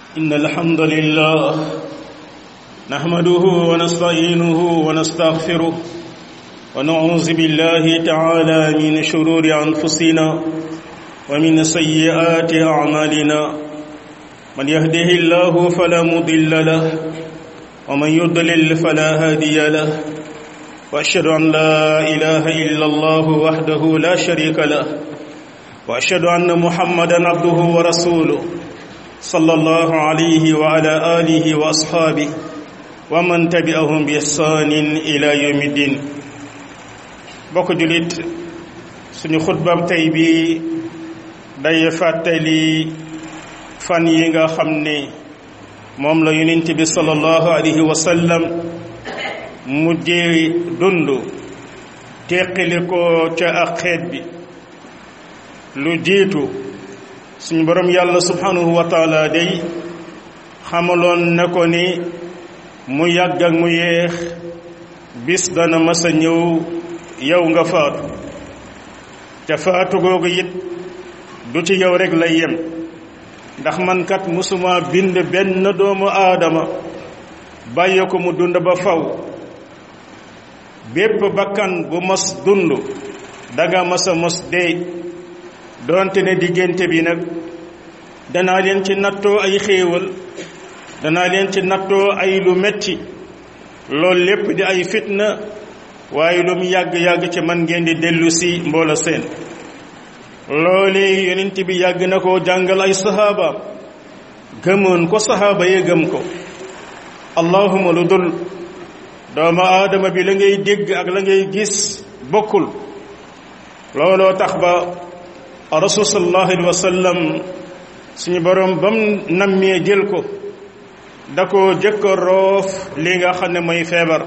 إن الحمد لله نحمده ونستعينه ونستغفره ونعوذ بالله تعالى من شرور أنفسنا ومن سيئات أعمالنا من يهده الله فلا مضل له ومن يضلل فلا هادي له وأشهد أن لا إله إلا الله وحده لا شريك له وأشهد أن محمدا عبده ورسوله صلى الله عليه وعلى آله وأصحابه ومن تبعهم بإحسان إلى يوم الدين bokk julit suñu xutbam tey bi day fàttali fan yi nga xam ne moom la yonent bi sallallahu alayhi wa sallam mujjee dund teqali ko ca ak xeet bi lu jiitu suñu borom yàlla subhanahu wa taala day xamaloon na ko ni mu yàgg ak mu yeex bis dana mas a ñëw yow nga faatu te faatu googu it du ci yow rek lay yem ndax man kat musuma bind benn doomu aadama bàyyi ko mu dund ba faw bépp bakkan bu mos dund danga mas a mos dee doonte ne diggante bi nag danaa leen ci nattoo ay xéewal danaa leen ci nattoo ay lu metti loolu lépp di ay fitna waaye lu mu yàgg-yàgg ci man ngeen di dellu si mboola seen loole yonent bi yàgg na ko jàngal ay sahaaba gëmoon ko sahaaba yee gëm ko allahuma lu dul doomu aadama bi la ngay dégg ak la ngay gis bokkul looloo tax ba rasul sallallahu alayhi wa sallam suñu borom ba mu nammee jël ko da ko jëkk a roof li nga xam ne mooy feebar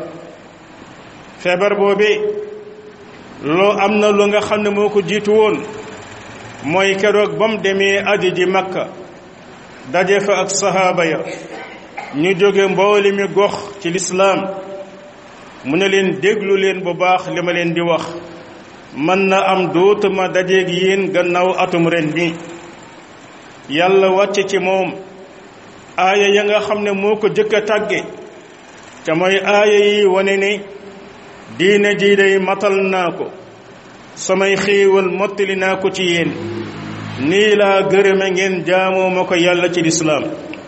feebar boobee loo am na lu nga xam ne moo ko jiitu woon mooy keroog ba mu demee aji ji makka daje fa ak sahaaba ya ñu jóge mbooli mi gox ci lislaam mu ne leen déglu leen bu baax li ma leen di wax mën na am dootuma dajeeg yéen gannaaw atum ren bi yàlla wàcce ci moom aaya ya nga xam ne moo ko jëkk a tàgge ca mooy aaya yi wane ne diine ji day matal naa ko samay xéewal mottali naa ko ci yéen nii laa gërëme ngeen jaamoo ma ko yàlla ci lislaam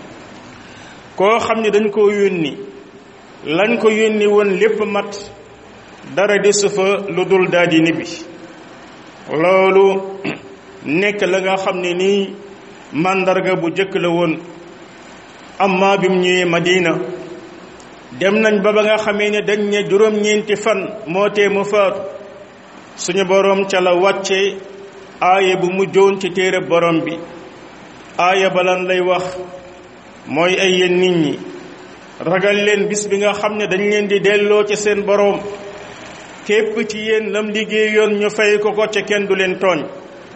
koo xam ne dañ koo yónni lañ ko yónni woon lépp mat dara desu fa lu dul daldi nibbi loolu nekk la nga xam ne nii màndarga bu jëkk la woon amma bi mu ñëwee Madina dem nañ ba ba nga xamee ne dañ ne juróom-ñeenti fan moo tee mu faatu suñu boroom ca la wàcce aaya bu mujjoon ci téere borom bi aaya balan lay wax mooy ay yéen nit ñi ragal leen bis bi nga xam ne dañ leen di delloo ci seen boroom képp ci yéen lam liggéeyoon ñu fay ko ko ca kenn du leen tooñ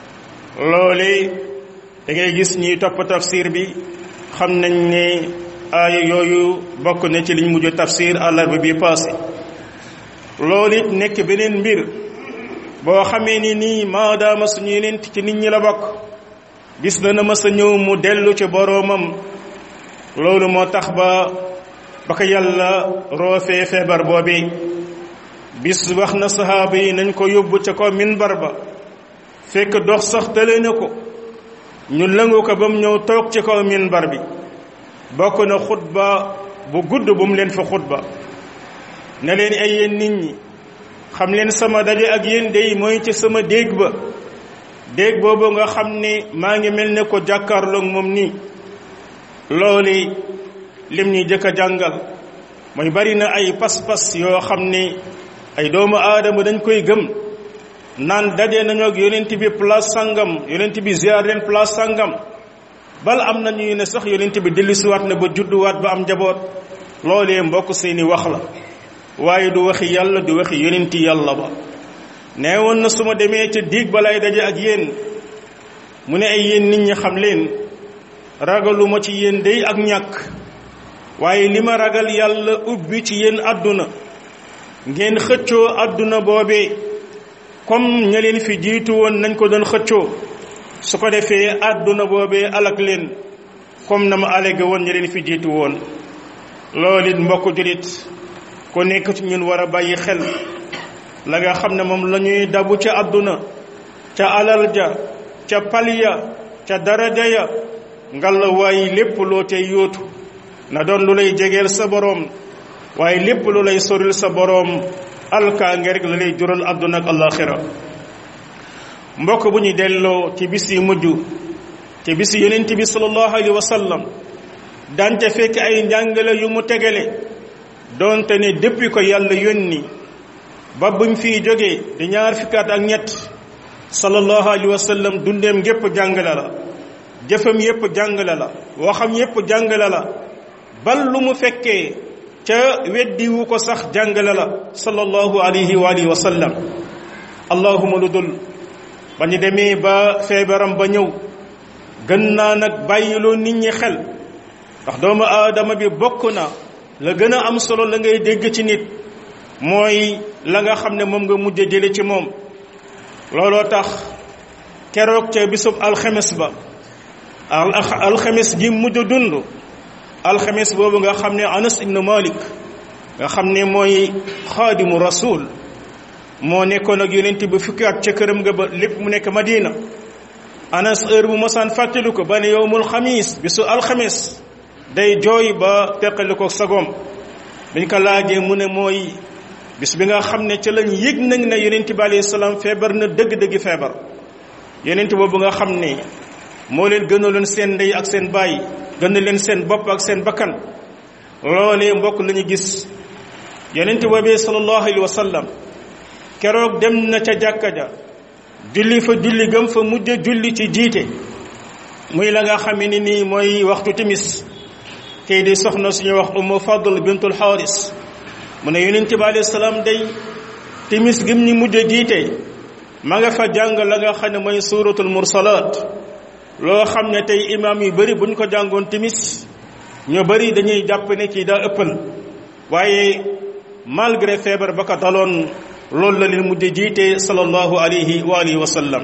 loole da ngay gis ñiy topp tafsir bi xam nañ ne aaya yooyu bokk na ci liñ mujj tafsir àllarba bi passé loolu it nekk beneen mbir boo xamee ni nii maadaama suñu yeneen ci nit ñi la bokk bis dana mës a ñëw mu dellu ci boroomam loolu moo tax ba ba ko yàlla roofee feebar boobi bis wax na sahaaba yi nañ ko yóbbu ca ko minbar ba fekk dox sax tële na ko ñu lëngu ko ba mu ñëw toog ci kaw minbar bi bokk na xutba bu gudd bu mu leen fa xutba ne leen ay yéen nit ñi xam leen sama daje ak yéen day mooy ci sama déeg ba déeg boobu nga xam ne maa ngi mel ne ko jàkkaarloog moom nii loolu lim ñuy jëkk a jàngal mooy bari na ay pas-pas yoo xam ne ay doomu aadama dañ koy gëm naan daje nañu ak yonent bi place sangam yonent bi ziar leen place sangam bal am na ñuy ne sax yonent bi dellusiwaat na ba judduwaat ba am njaboot loolee mbokk seeni wax la waaye du waxi yàlla du waxi yonent yàlla ba nee woon na su ma demee ca diig balay daje ak yéen mu ne ay yéen nit ñi xam leen ragaluma ci yéen day ak ñàkk waaye li ma ragal yàlla ubbi ci yéen àdduna ngeen xëccoo àdduna boobee comme ña leen fi jiitu woon nañ ko doon xëccoo su ko defee àdduna boobee alak leen comme na ma allégué woon ñu leen fi jiitu woon loolu it mbokk julit ku nekk ci ñun war a bàyyi xel la nga xam ne moom la ñuy dabu ca àdduna ca alal ja ca paliya ca daraja ya ngalla waaye lépp loo tey yóotu na doon lu lay jegeel sa boroom waaye lépp lu lay soril sa boroom alkaange rek la lay jural àdduna ak alaxira mbokk bu ñu delloo ci bis yi mujj ci bis yonent bi sallallahu alayhi wa sallam dante fekk ay njàngale yu mu tegale doonte ne depuis ko yàlla yónni ba buñ fiy jógee di ñaar fukkaat ak ñett sallallahu alayhi wa sallam dundeem gépp jàngale la jëfam yépp jàngale la waxam yépp jàngale la bal lu mu fekkee ca weddiwu ko sax jàngale la sallallahu alayhi wa alihi wa sallam allahuma lu dul ba ñu demee ba feebaram ba ñëw gën naa nag bàyyiloo nit ñi xel ndax doomu aadama bi bokk na la gën a am solo la ngay dégg ci nit mooy la nga xam ne moom nga mujj jële ci moom looloo tax keroog ca bisub alxemes ba alxemes gi mujj dund alxemes boobu nga xam ne anas ibnu malik nga xam ne mooy xaadimu rasul moo nekkoon ak yonent bi fukki at ca këram nga ba lépp mu nekk madina anas heure bu mosaan fàttali ko ba ne yowmul xamis bisu alxames day jooy ba teqali ko sagoom biñ ko laajee mu ne mooy bis bi nga xam ne ca lañ yëg nañ ne yonent bi alayhi salaam feebar na dëgg-dëgg feebar yonent boobu nga xam ne moo leen gënaloon seen ndey ak seen baay gën leen seen bopp ak seen bakkan loolee mbokk la ñu gis yonent boobee sallallahu alayhi wa sallam keroog dem na ca jàkka ja julli fa julli gëm fa mujj julli ci jiite muy la nga xam ne nii mooy waxtu timis kii di soxna suñu wax umu fadl bintul xaaris mu ne yonent bi alayhi salaam day timis gim ñi mujj jiite ma nga fa jàng la nga xam ne mooy suuratul mursalaat loo xam ne tey imaam yu bëri buñ ko jàngoon timis ñu bëri dañuy jàpp ne kii daa ëppal waaye malgré feebar ba ko daloon loolu la leen mujj jiite sallallahu alayhi wa alihi wa sallam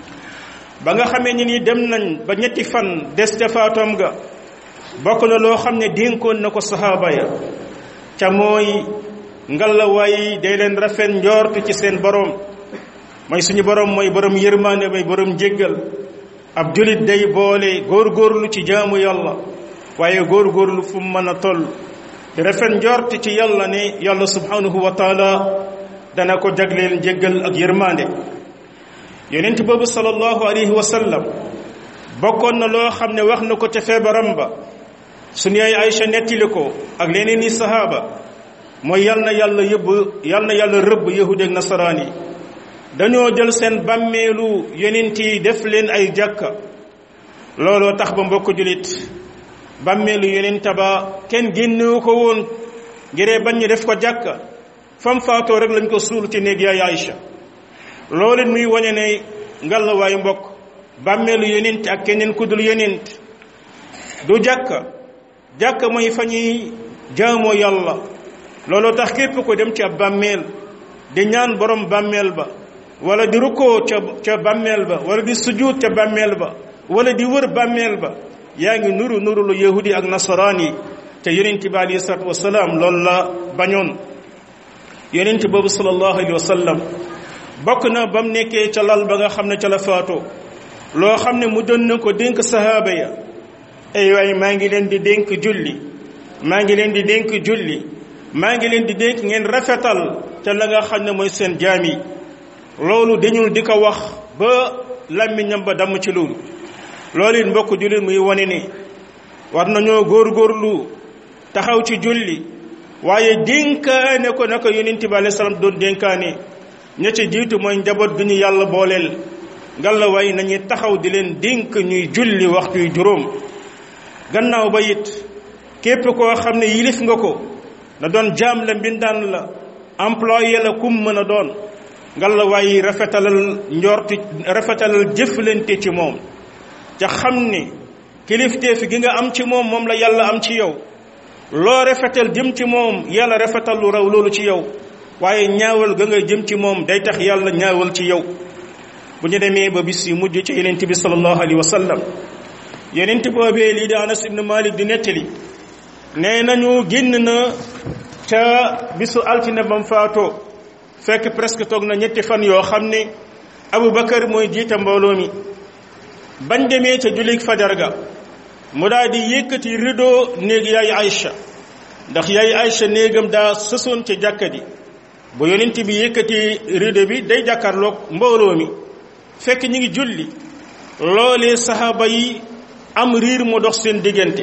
ba nga xamee ni ni dem nañ ba ñetti fan des ca faatoom ga bokk na loo xam ne dénkoon na ko sahaaba ya ca mooy ngalawaay day leen rafet njort ci seen borom mooy suñu borom mooy borom yërmaande mooy borom jéggal ab julit day boole góorgóorlu ci jaamu yàlla waaye góorgóorlu fu mu mën a toll di rafet njort ci yàlla ne yàlla subhanahu wa taala dana ko jagleel jéggal ak yërmaande yonent boobu sallallahu alayhi wa sallam bokkoon na loo xam ne wax na ko ca feebaram ba suñu yaay Aïcha nettali ko ak leneen i sahaaba mooy yal na yàlla yëbb yal na yàlla rëbb yahudi ak nasaraan yi dañoo jël seen bàmmeelu yonent yi def leen ay jàkka looloo tax ba mbokk julit bàmmeelu yonent ba kenn génnewu ko woon ngiree bañ ñu def ko jàkka fam faatoo rek lañ ko suul ci néeg yaay Aïcha loolu muy wane ne ngallawaayu mbokk bàmmeelu yonent ak keneen ku dul yonent du jàkka jàkka mooy fa ñuy jaamoo yàlla looloo tax képp ko dem ci ab bàmmeel di ñaan borom bàmmeel ba wala di rukkoo ca ca bàmmeel ba wala di sujuut ca bàmmeel ba wala di wër bàmmeel ba yaa ngi nuru nuru lu yahudi ak nasaraan yi te yonent bi alayhi salaatu wasalaam loolu la bañoon yonent boobu sallallahu alayhi wa sallam bokk na ba mu nekkee ca lal ba nga xam ne ca la faatoo loo xam ne mu doon na ko dénk sahaaba ya ay waay maa ngi leen di dénk julli maa ngi leen di dénk julli maa ngi leen di dénk ngeen rafetal ca la nga xam ne mooy seen jaam yi loolu dañul di ko wax ba làmmiñam ba damm ci loolu loolu it mbokk jullit muy wane ni war nañoo góorgóorlu taxaw ci julli waaye dénkaane ko naka yonent bi alayhi salaam doon dénkaane ña ca jiitu mooy njaboot gi ñu yàlla booleel ngalla waaye nañuy taxaw di leen dénk ñuy julli waxtu yu juróom gannaaw ba it képp koo xam ne yilif nga ko na doon jaam la mbindaan la employé la kum mën a doon ngalla waaye rafetalal njorti rafetalal jëflante ci moom ca xam ne kilifteef gi nga am ci moom moom la yàlla am ci yow loo rafetal jëm ci moom yàlla rafetal lu raw loolu ci yow waaye ñaawal ga nga jëm ci moom day tax yàlla ñaawal ci yow bu ñu demee ba bis yu mujj ci yonent bi sallallahu alayhi wa sallam yonent boobee lii di anas ibnu malik di nettali nee nañu génn na ca bisu altine bam faatoo fekk presque toog na ñetti fan yoo xam ne abubakar mooy jiite mbooloo mi bañ demee ca jullit fajar ga mu daal di yëkkati rideau néeg yaay Aïcha ndax yaay Aïcha néegam daa sësoon ca jàkka ji bu yonent bi yëkkati rideau bi day jàkkaarloog mbooloo mi fekk ñi ngi julli loolee saxaaba yi am riir mu dox seen diggante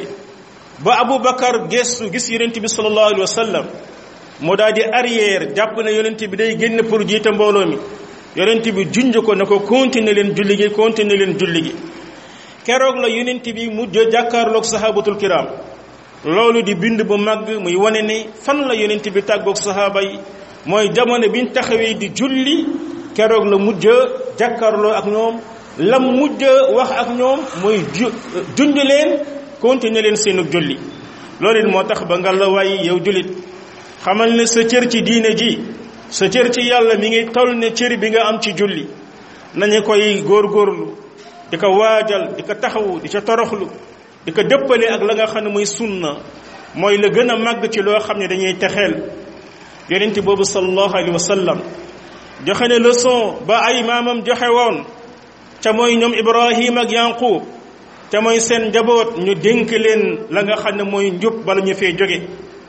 ba Aboubacar gestu gis yonent bi sallallahu alayhi wa sallam mu daal di arrière jàpp na yonent bi day génn pour jiite mbooloo mi yonent bi junj ko na ko continuer leen julli gi continuer leen julli gi keroog la yonent bi mujj jàkkaarloog sahabatul kiram loolu di bind bu màgg muy wane ne fan la yonent bi tàggoog sahaaba yi mooy jamono biñ taxawee di julli keroog la mujj jàkkaarloo ak ñoom lam mujj wax ak ñoom mooy ju junj leen continuer leen seenu julli loolu it moo tax ba nga la waay yow jullit xamal ne sa cër ci diine ji sa cër ci yàlla mi ngi toll ne cër bi nga am ci julli nañu koy góorgóorlu di ko waajal di ko taxawu di ca toroxlu di ko dëppale ak la nga xam ne mooy sunna mooy la gën a màgg ci loo xam ne dañuy texeel yonent boobu sallallahu alayhi wa sallam joxe ne leçon ba ay maamam joxe woon ca mooy ñoom ibrahim ak yanqub te mooy seen njaboot ñu dénk leen la nga xam ne mooy njub bala ñu fee jóge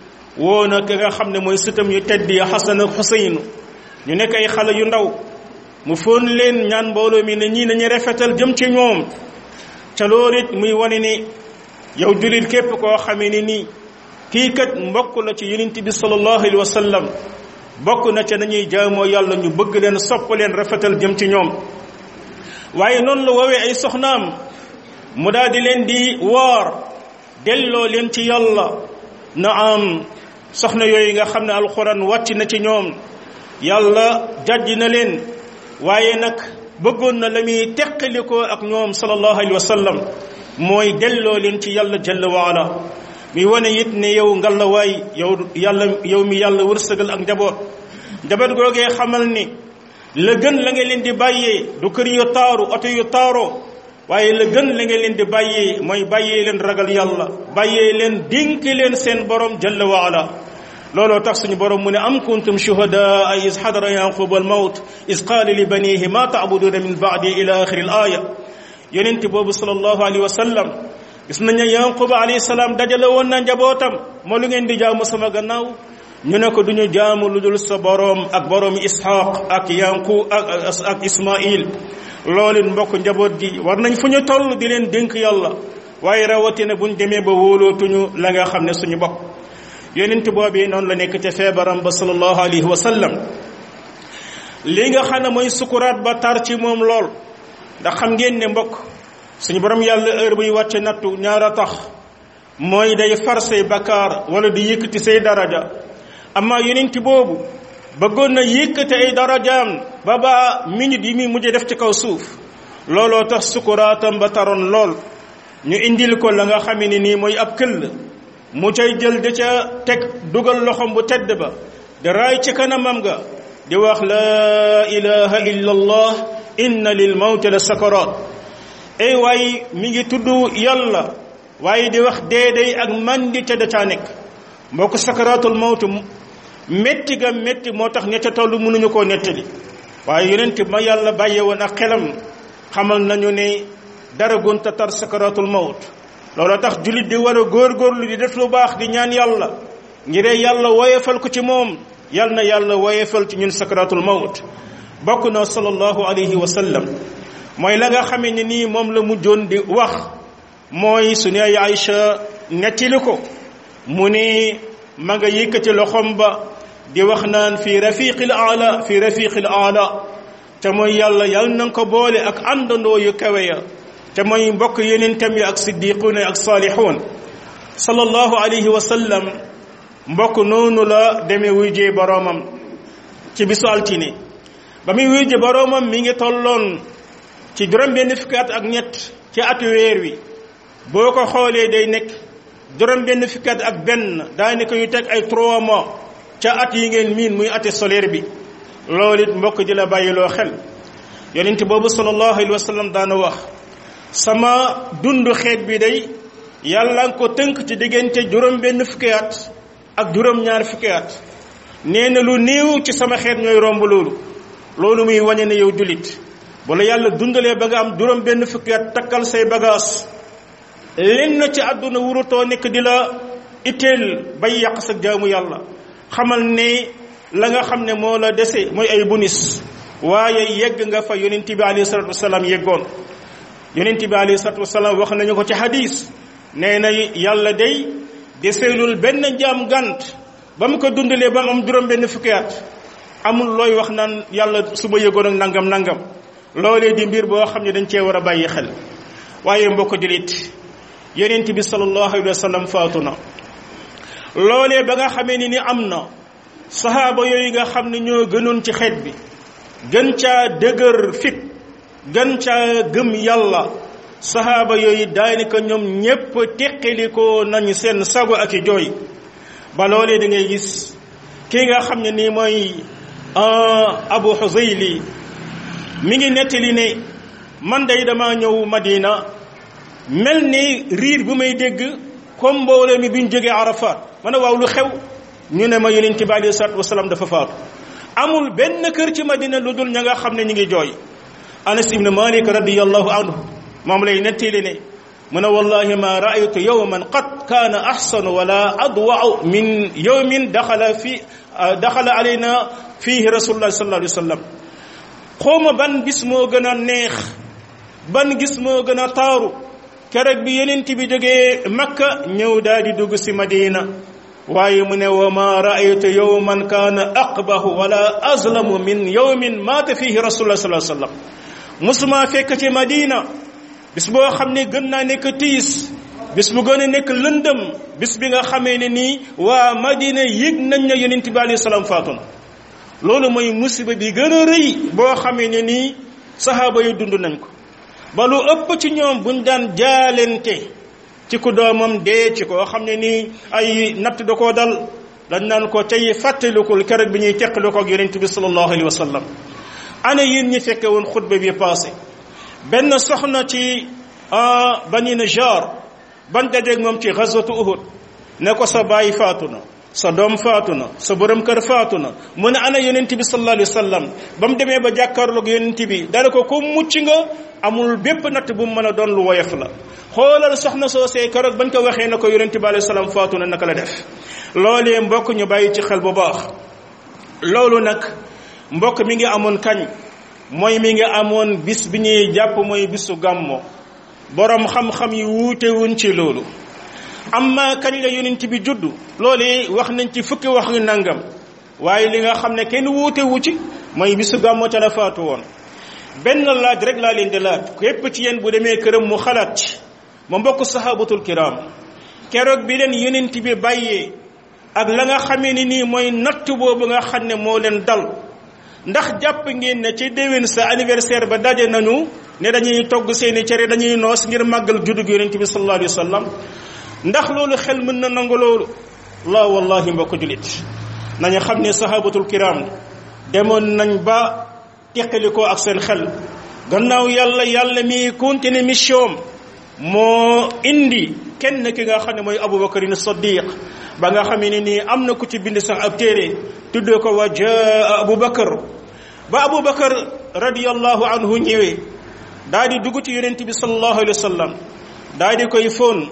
woo na ka nga xam ne mooy sëtam yu tedd ya xasan ak xuseynu ñu nekk ay xale yu ndaw mu foon leen ñaan mbooloo mi ne ñii nañu rafetal jëm ci ñoom ca loolu it muy wane ni yow jullit képp koo xamee ni nii kii kat mbokk la ci yonent bi sallallahu alayhi wa sallam bokk na ca nañuy jaamoo yàlla ñu bëgg leen sopp leen rafetal jëm ci ñoom waaye noonu la woowee ay soxnaam mu daal di leen di woor delloo leen ci yàlla na am soxna yooyu nga xam ne alxuraan wàcc na ci ñoom yàlla jàjj na leen waaye nag bëggoon na la muy teqalikoo ak ñoom sallallahu alayhi wa sallam mooy delloo leen ci yàlla jalla waala mi wane it ne yow ngalla waay yow yàlla yow mi yàlla wërsëgal ak njaboot njaboot googee xamal ni la gën la nga leen di bàyyee du kër yu taaru oto yu taaroo waaye la gën la nga leen di bàyyee mooy bàyyee leen ragal yàlla bàyyee leen dénk leen seen borom jalla waala looloo tax suñu borom mu ne am kuntum shuhadaa is xadara yaqub al mawt is qaala li banihi ma taabuduuna min baadi ila axiri al aaya yonent boobu sallallahu alayhi wa sallam gis nañu yaqub alayhi salaam dajale woon na njabootam moo lu ngeen di jaamu sama gannaaw ñu ne ko duñu jaamu lu dul sa borom ak borom ishaq ak yanqub ak ak ismail loolu mbokk njaboot gi war nañ fu ñu toll di leen dénk yàlla waaye rawatina buñ demee ba wóolootuñu la nga xam ne suñu bopp yonent boobu noonu la nekk te feebaram ba sallallahu alayhi wa sallam li nga xam ne mooy sukuraat ba tar ci moom lool ndax xam ngeen ne mbokk suñu borom yàlla heure buy wàcce nattu ñaara tax mooy day far say bakkaar wala di yëkkati say daraja amma yonent boobu bëggoon na yëkkati ay darajaam ba ba minute yi muy mujj def ci kaw suuf looloo tax sukuraatam ba taroon lool ñu indil ko la nga xam ne nii mooy ab këll mu cay jël da ca teg dugal loxom bu tedd ba di raay ci kanamam ga di wax laa ilaha illa allah inna lil mawti la sakarat ay waaye mi ngi tudd yàlla waaye di wax deeday ak mandi ca da caa nekk mbokk sakaratul mawtu métti ga métti moo tax ña ca toll mënuñu koo nettali waaye yonent ma yàlla bàyye woon ak xelam xamal nañu ne dara gunta tar sakaratul mawt loolu tax jullit di war a góorgóorlu di def lu baax di ñaan yàlla ngir yàlla woyefal ko ci moom yal na yàlla woyefal ci ñun sakaratul mawt bokk na sallallahu alayhi wa sallam mooy la nga xamee ne nii moom la mujjoon di wax mooy su ne ay Aïcha nettali ko mu ne ma nga yëkkati loxom ba di wax naan fi rafiqil aala fi rafiqil aala te mooy yàlla yal na ko boole ak àndandoo yu kawe ya te mooy mbokk yeneen tam yi ak siddiquuna ak saalixuun sallallahu alayhi wa sallam mbokk noonu la demee wuy jee boroomam ci bisu altine ba muy wuy jee boroomam mi ngi tolloon ci juróom benn fukki at ak ñett ci atu weer wi boo ko xoolee day nekk juróom benn fukki at ak benn daanaka yu teg ay trois mois ca at yi ngeen miin muy ati solaire bi loolu it mbokk di la bàyyiloo xel yonent boobu sallallahu alayhi wa sallam daana wax sama dund xeet bi day yàlla nga ko tënk ci diggante juróom benn fukki at ak juróom ñaar fukki at nee na lu néew ci sama xeet ñooy romb loolu loolu muy wane ne yow julit bu la yàlla dundalee ba nga am juróom benn fukki at takkal say bagaas lenn ci àdduna wurutoo nekk di la itteel bay yàq sa jaamu yàlla xamal ne la nga xam ne moo la dese mooy ay bunis waaye yegg nga fa yonent bi alayhi salatu wasalaam yeggoon yonent bi alayhi salatu wasalaam wax nañu ko ci hadis nee na yàlla day deseelul benn jaam gànt ba mu ko dundalee ba mu am juróom benn fukki at amul looy wax naan yàlla su ma yëgoon ak nangam nangam loolee di mbir boo xam ne dañ cee war a bàyyi xel waaye mbokk julit yonent bi sallallahu alayhi wa sallam faatu na loolee ba nga xamee ni ni am na sahaaba yooyu nga xam ne ñoo gënoon ci xeet bi gën caa dëgër fit gën caa gëm yàlla sahaaba yooyu daanaka ñoom ñépp teqalikoo nañu seen sago ak i jooy ba loolee da ngay gis kii nga xam ne nii mooy abu xusayli mi ngi nettali ne man day dama ñëw madina mel ni riir bu may dégg comme mbooloo mi bi ñu jógee arafat ma ne waaw lu xew ñu ne ma yonent bi alayhi salaatu wasalaam dafa faatu amul benn kër ci madina lu dul ña nga xam ne ñu ngi jooy anas ibn malik radiyallahu anhu moom lay nettali ne mu ne wallahi ma raaytu yawman qad kaana ahsanu wala adwau min yawmin daxala fi daxala alayna fihi rasulullah sallallahu alayhi wa sallam xawma ban bis moo gën a neex ban gis moo gën a taaru keroog bi yonent bi jógee makka ñëw daal di dugg si madina waaye mu ne wa ma raaytu yawman kaana aqbahu wala azlamu min yawmin maata fihi rasulullah sallallahu alayhi wa sallam musuma fekk ci madina bis boo xam ne gën naa nekk tiis bis bu gën a nekk lëndëm bis bi nga xamee ne nii waa madina yëg nañ ne yonent bi alayhi salaam faatu na loolu mooy musiba bi gën a rëy boo xamee ne nii sahaaba yi dund nañ ko ba lu ëpp ci ñoom buñ daan jaalente ci ku doomam dee ci koo xam ne nii ay natt da koo dal dañ naan ko tey fàttalikul keroog bi ñuy teqali ko ak yonent bi sallallahu alayhi wa sallam ana yéen ñi fekke woon xutba bi passé benn soxna ci bani Najjar ban dajeeg moom ci gazwatu Uhud ne ko sa baay faatu na sa doom faatu na sa borom kër faatu na mu ne ana yonent bi sallallahu alayhi wa sallam ba mu demee ba jàkkaarloog yonent bi dana ko ko mucc nga amul bépp natt bu mu mën a doon lu woyof la xoolal soxna soosee keroog bañ ko waxee na ko yonent bi alayhi salaam faatu na naka la def loolee mbokk ñu bàyyi ci xel bu baax loolu nag mbokk mi ngi amoon kañ mooy mi ngi amoon bis bi ñuy jàpp mooy bisu gàmmo borom xam-xam yi wuute wuñ ci loolu amma kañ la yonent bi juddu loolu wax nañ ci fukki wax yu nangam waaye li nga xam ne kenn wuute wu ci mooy bisu gàmmo ca la faatu woon benn laaj rek laa leen di laaj képp ci yéen bu demee këram mu xalaat ci ma mbokk sahabatul kiram keroog bi leen yonent bi bàyyee ak la nga xamee ni nii mooy natt boobu nga xam ne moo leen dal ndax jàpp ngeen ne ci déwén sa anniversaire ba daje nañu ne dañuy togg seeni cere dañuy noos ngir màggal juddug yonent bi sallallahu alayhi wa sallam ndax loolu xel mën na nangu loolu la wallahi mbokk julit nañu xam ne sahabatul kiram demoon nañ ba teqalikoo ak seen xel gannaaw yàlla yàlla mi continuer mission moo indi kenn ki nga xam ne mooy abubakarin saddiq ba nga xamee ne nii am na ku ci bind sax ab téere tuddee ko wa jaa abubakar ba abubakar radiyallahu anhu ñëwee daa di dugg ci yonent bi sallallahu alayhi wa sallam daa di koy fóon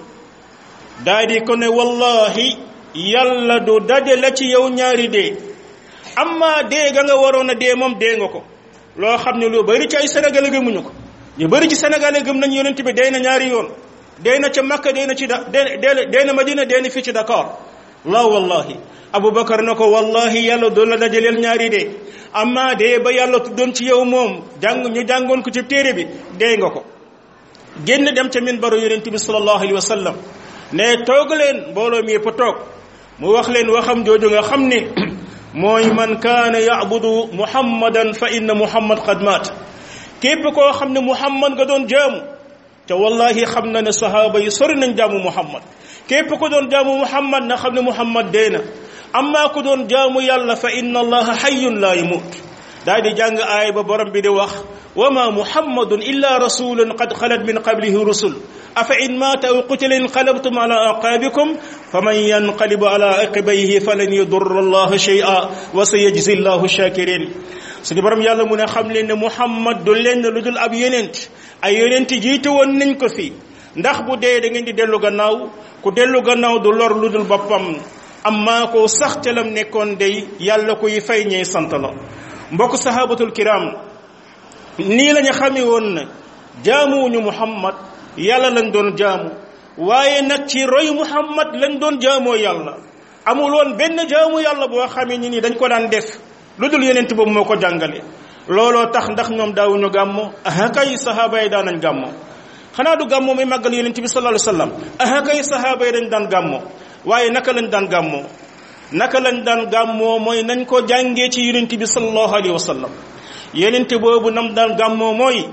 daa di ko ne wallahi yàlla du dajale ci yow ñaari dee amma dee ga nga waroon a dee moom dee nga ko loo xam ne lu bari ci ay sénégalais gëmuñu ko ñu bari ci sénégalais gëm nañ yonent bi dee na ñaari yoon dee na ca makka dee na ci da dee dee na madina dee na fii ci dakar la wallahi abubakar na ko wallahi yàlla doon la dajaleel ñaari dee amma dee ba yàlla tuddoon ci yow moom jàng ñu jàngoon ko ci téere bi dee nga ko génn dem ca min baro yonent bi sallallahu alayhi wa sallam ne toog leen mbooloo mi yëpp toog mu wax leen waxam jooju nga xam ne mooy man kaana yacbudu muhammadan fa inna muhammad qad maat képp koo xam ne muhammad nga doon jaamu te wallahi xam na ne sahaaba yi sori nañ jaamu muhammad képp ko doon jaamu muhammad na xam ne muhammad dee na amma ku doon jaamu yàlla fa inna allaha hayyun laa yamut daal di jàng aay ba borom bi di wax وما محمد إلا رسول قد خلت من قبله رسل أفإن مات أو قتل انقلبتم على أعقابكم فمن ينقلب على عقبيه فلن يضر الله شيئا وسيجزي الله الشاكرين suñu borom yàlla mu ne xam leen ne muhammad du lenn lu dul ab yonent ay yonent jiite woon nañ ko fi ndax bu dee da ngeen di dellu gannaaw ku dellu gannaaw du lor lu dul boppam amma ko sax ca lam nekkoon day yàlla koy fay ñey sant la mbokk sahabatul kiram nii lañu xamee woon na jaamuwuñu muhammad yàlla lañ doon jaamu waaye nag ci roy muhammad lañ doon jaamoo yàlla amul woon benn jaamu yàlla boo xamee ni ni dañ ko daan def lu dul yonent boobu moo ko jàngale looloo tax ndax ñoom daawuñu gàmmo aha kay sahaaba yi daan nañ gàmmo xanaa du gàmmo muy màggal yonent bi sallallahu alayhi wasallam aha kay sahaaba yi dañ daan gàmmo waaye naka lañ daan gàmmoo naka lañ daan gàmmoo mooy nañ ko jàngee ci yonent bi sallallahu alayhi wasallam yonent boobu nam daan gàmmoo mooy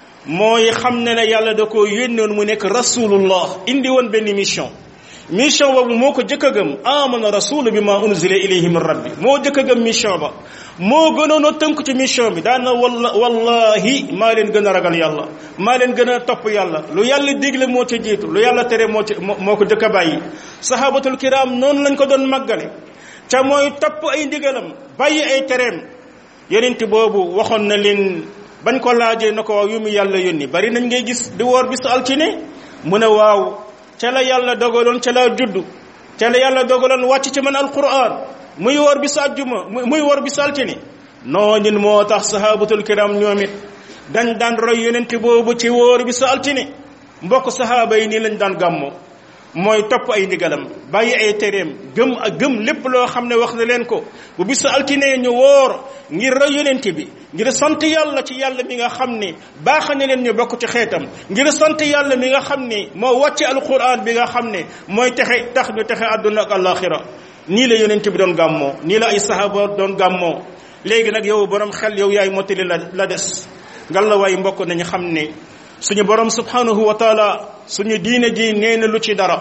mooy xam ne ne yàlla da ko yónnoon mu nekk rasulullah indi woon benn mission mission boobu moo ko jëkk a gëm amana rasulu bi ma unzila ilayhi min rabbi moo jëkk a gëm mission ba moo gënoon a tënk ci mission bi daana walla wallahi maa leen gën a ragal yàlla maa leen gën a topp yàlla lu yàlla digle moo ca jiitu lu yàlla tere moo ci moo ko jëkk a bàyyi sahabatul kiram noonu lañ ko doon màggale ca mooy topp ay ndigalam bàyyi ay tereem yonent boobu waxoon na leen bañ ko laajee na ko waaw yu mu yàlla yónni bari nañ ngay gis di woor bisu altine mu ne waaw ca la yàlla dogaloon ca la judd ca la yàlla dogaloon wàcc ci man alquran muy woor bisu àjjuma muy woor bisu altine noonu moo tax sahabatul kiram ñoom it dañ daan roy yonent boobu ci woor bisu altine mbokk sahaaba yi nii lañ daan gàmmoo mooy topp ay ndigalam bàyyi ay tereem gëm ak gëm lépp loo xam ne wax na leen ko bu bisu altine ñu woor ngir roy yonent bi ngir sant yàlla ci yàlla mi nga xam ne baax na leen ñu bokk ci xeetam ngir sant yàlla mi nga xam ne moo wàcce alquran bi nga xam ne mooy texe tax ñu texe àdduna ak alaxira nii la yonent bi doon gàmmoo nii la ay sahaba doon gàmmoo léegi nag yow borom xel yow yaay mottali la la des ngal la waay mbokk nañu xam ne suñu borom subhanahu wa taala suñu diine ji nee na lu ci dara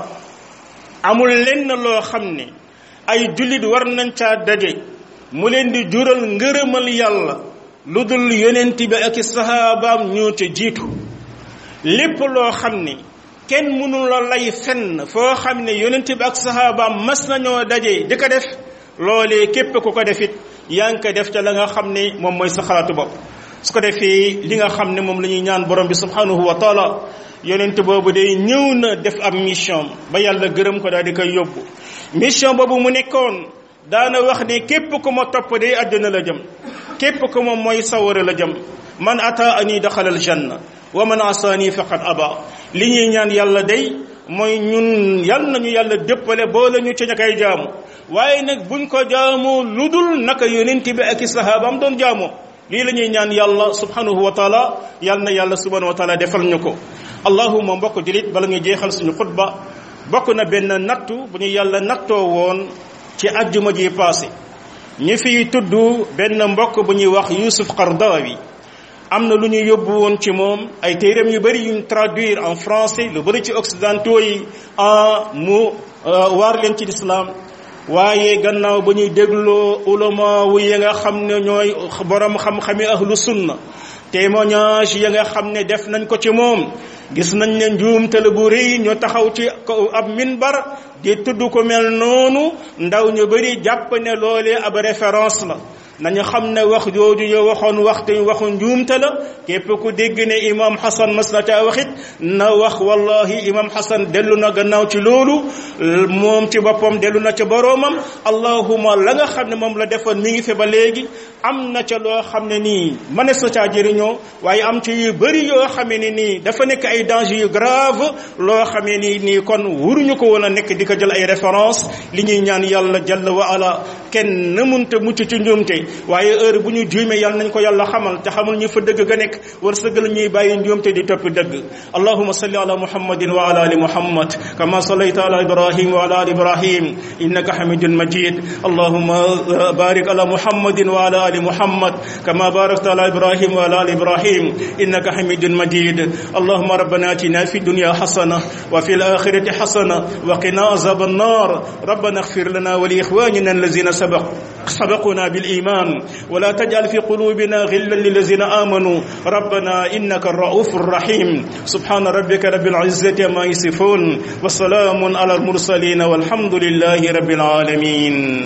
amul lenn loo xam ne ay jullit war nañ caa daje mu leen di jural ngërëmal yàlla lu dul yonent bi ak sahabaam ñoo ca jiitu lépp loo xam ne kenn mënu la lay fenn foo xam ne yonent bi ak sahabaam mas nañoo daje di ko def loolee képp ku ko defit yaa ngi ko def ca la nga xam ne moom mooy sa xalaatu bopp su ko defee li nga xam ne moom la ñuy ñaan borom bi subhanahu wa taala yonent boobu day ñëw na def ab mission ba yàlla gërëm ko daal di koy yóbbu mission boobu mu nekkoon daana wax ne képp ku ma topp day àdduna la jëm képp ku ma mooy sawara la jëm man ata ani daxala al janna wa man asaani faqad aba li ñuy ñaan yàlla day mooy ñun yal nañu yàlla dëppale boole ñu ci ña koy jaamu waaye nag buñ ko jaamu lu dul naka yonent bi ak i sahabaam doon jaamoo lii la ñuy ñaan yàlla subhanahu wa taala yal na yàlla subhanahu wa taala defal ñu ko allahuma mbokk julit bala ñu jeexal suñu xutba bokk na benn nattu bu ñu yàlla nattoo woon ci ajjuma ji passé ñu fiy tudd benn mbokk bu ñuy wax Yusuf Qardawi am na lu ñu yóbbu woon ci moom ay téeréem yu bëri yuñ traduire en français lu bëri ci occidentaux yi en mu waar leen ci l'islam waaye gannaaw ba ñuy dégloo ulama wu yi nga xam ne ñooy borom xam-xami ahlu sunna témoignage ya nga xam ne def nañ ko ci moom gis nañ ne njuumte la bu rëy ñu taxaw ci ab minbar di tudd ko mel noonu ndaw ñu bëri jàpp ne loolee ab référence la nañu xam ne wax jooju yo waxoon waxtu waxu njuumte la képp ku dégg ne imam Hassan mas na caa waxit na wax wallahi imam Hassan dellu na gannaaw ci loolu moom ci boppam dellu na ca boroomam allahuma la nga xam ne moom la defoon mi ngi fi ba léegi am na ca loo xam ne nii mënees na caa jëriñoo waaye am ci yu bëri yoo xamee ne nii dafa nekk ay danger yu grave loo xamee ni nii kon wuruñu ko woon a nekk di ko jël ay référence li ñuy ñaan yàlla jalla wa ala kenn mënta mucc ci njuumte waaye heure bu ñu juumee yàlla nañ ko yàlla xamal te xamul ñu fa dëgg ga nekk war sëggal ñuy bàyyi njuumte di topp dëgg allahuma salli ala muhammadin wa ala ali muhammad kama sallayta ala ibrahim wa ala ali ibrahim innaka hamidun majid allahuma barik ala muhammadin wa ala ali muhammad kama barakta ala ibrahim wa ala ali ibrahim innaka hamidun majid allahuma rabbana atina fi dunya hasana wa fi al-akhirati hasana wa qina azab an-nar ربنا اغفر لنا ولإخواننا الذين سبق سبقنا بالإيمان الإيمان ولا تجعل في قلوبنا غلا للذين آمنوا ربنا إنك الرؤوف الرحيم سبحان ربك رب العزة ما يصفون وسلام على المرسلين والحمد لله رب العالمين